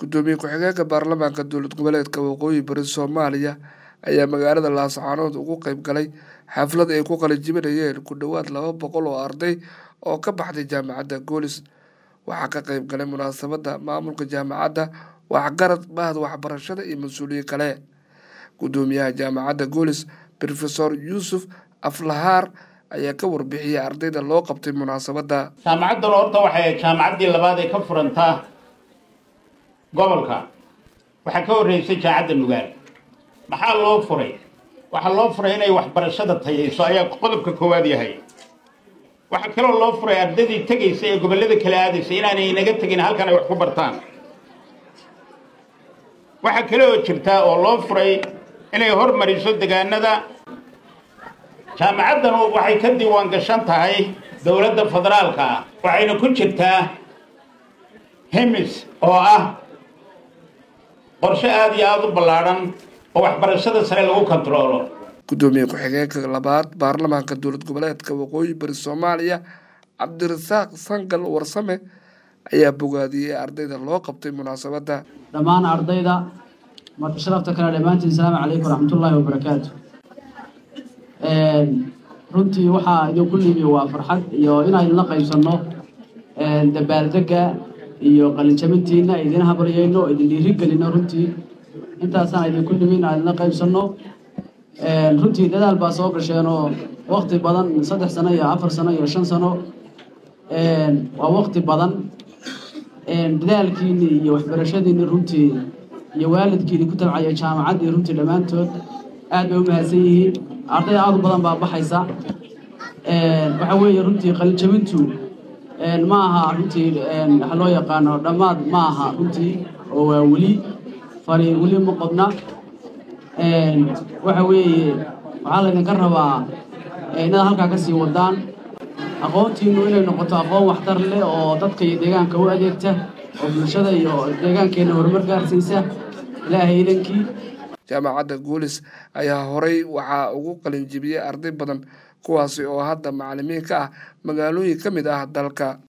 gudoomiye ku-xigeenka baarlamaanka dowlad goboleedka waqooyi bari soomaaliya ayaa magaalada laascaanood ugu qeyb galay xaflad ay ku qalinjibinayeen ku dhowaad laba boqol oo arday oo ka baxday jaamacadda goolis waxaa ka qeyb galay munaasabadda maamulka jaamacadda waxgarad bahda waxbarashada iyo mas-uuliye kale gudoomiyaha jaamacadda goolis rofesor yuusuf aflahaar ayaa ka warbixiyey ardayda loo qabtay munaasabadda jaamacaddan horta waxay jaamacaddii labaad ee ka furantaa gobolka waxaa ka horreysay jaamacadda nugaal maxaa loo furay waxaa loo furay inay waxbarashada tayayso ayaa qodobka koowaad yahay waxaa kaloo loo furay ardaydii tegaysa ee gobollada kala aadaysa inaanay inaga tegin halkan ay wax ku bartaan waxaa kale oo jirtaa oo loo furay inay hormariso degaanada jaamacaddan waxay ka diiwaan gashan tahay dowladda federaalka ah waxayna ku jirtaa hemis oo ah qorshe aada iyo aada u ballaadhan oo waxbarashada sare lagu kontaroolo gudoomiye ku-xigeenka labaad baarlamaanka dowlad goboleedka waqooyi bari soomaaliya cabdirasaaq sangal warsame ayaa bogaadiyey ardayda loo qabtay munaasabadda dhammaan ardayda marka sharafta kale dhammaantiin asalaamu calaykum waraxmatullaahi wabarakaatu runtii waxaa idinku nimi waa farxad iyo inaan idinla qaybsanno dabaaldega iyo qalinjabintiina idin habaryayno idin dhiirigelino runtii intaasaan idinku nimi inaan idinla qaybsanno runtii dadaal baa soo gasheenoo wakti badan saddex sano iyo afar sano iyo shan sano waa wakti badan dadaalkiini iyo waxbarashadiini runtii iyo waalidkiini ku tabcaya jaamacaddii runtii dhammaantood aad bay u mahadsan yihiin arday aada u badan baa baxaysa waxa weeye runtii qalinjabintu ma aha runtii waxa loo yaqaano dhammaad ma aha runtii oo waa weli fari weli ma qodna waxa weeye waxaa laydinka rabaa inaad halkaa ka sii wadaan aqoontiinu inay noqoto aqoon waxtar leh oo dadka iyo deegaanka u adeegta oo bulshada iyo deegaankeenna horumar gaarsiisa ilaahay idankii jaamacadda goolis ayaa horey waxaa ugu qalinjibiyey arday badan kuwaasi oo hadda macalimiin ka ah magaalooyin ka mid ah dalka